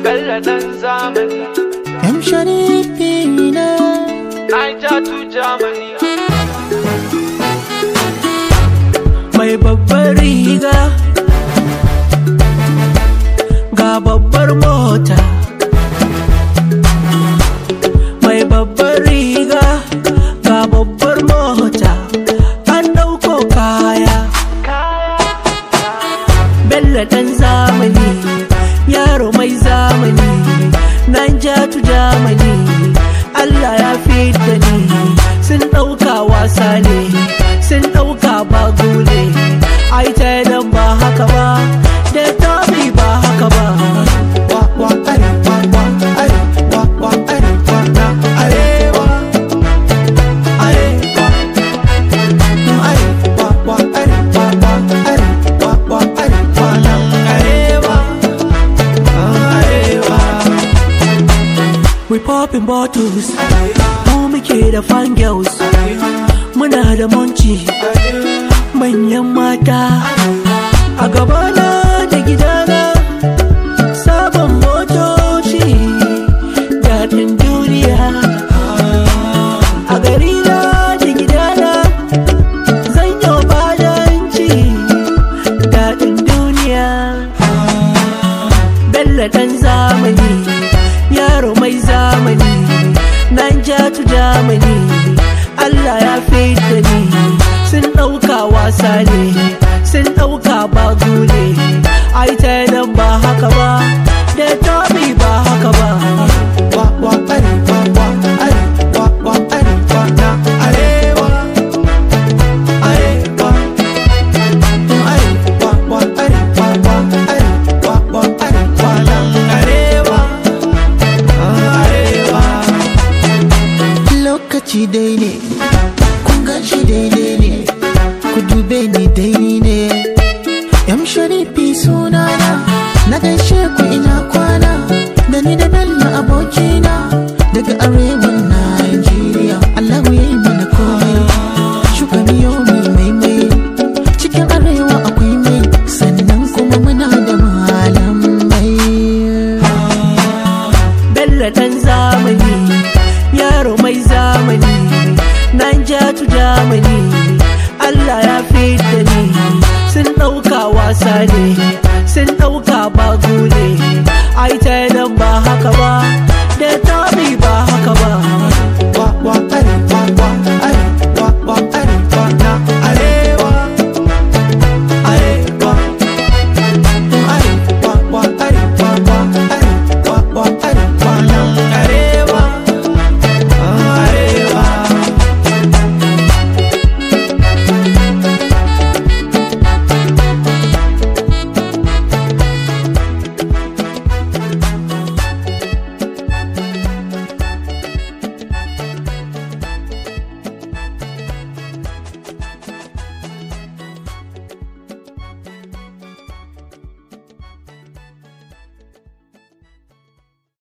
Bello dan zamani M Sharifi ne Niger to Germany mai babbar riga ga babbar mota mai babbar riga ga babbar mota an dauko kaya Bello dan zamani yaro mai zamani nan jatu Germany Allah ya da ni sun ɗauka wasa ne sun ɗauka bagu ne ai ta nan ba haka ba da tabi ba haka ba wa wa arewa wa arewa wa arewa na arewa arewa arewa wa arewa wa arewa wa arewa nan arewa arewa We popping bottles Mu muke da fan girls Muna da monci Manyan mata A gabana da gidana Sabon motoci Daɗin duniya A garina da gidana Zan yi badanci Daɗin duniya Bello ɗan zamani yaro mai zamani nan jatu Germany Allah ya da ni sun ɗauka wasa ne sun ɗauka bagu ne ai ta nan ba haka ba da tobi ba haka ba wa wa arewa wa arewa wa arewa na arewa arewa arewa wa arewa wa arewa wa arewa nan arewa arewa lokaci dai ne kun ganshi daidai ne ku dube ni dai ne yam sharifi sunana na gaishe ku ina kwa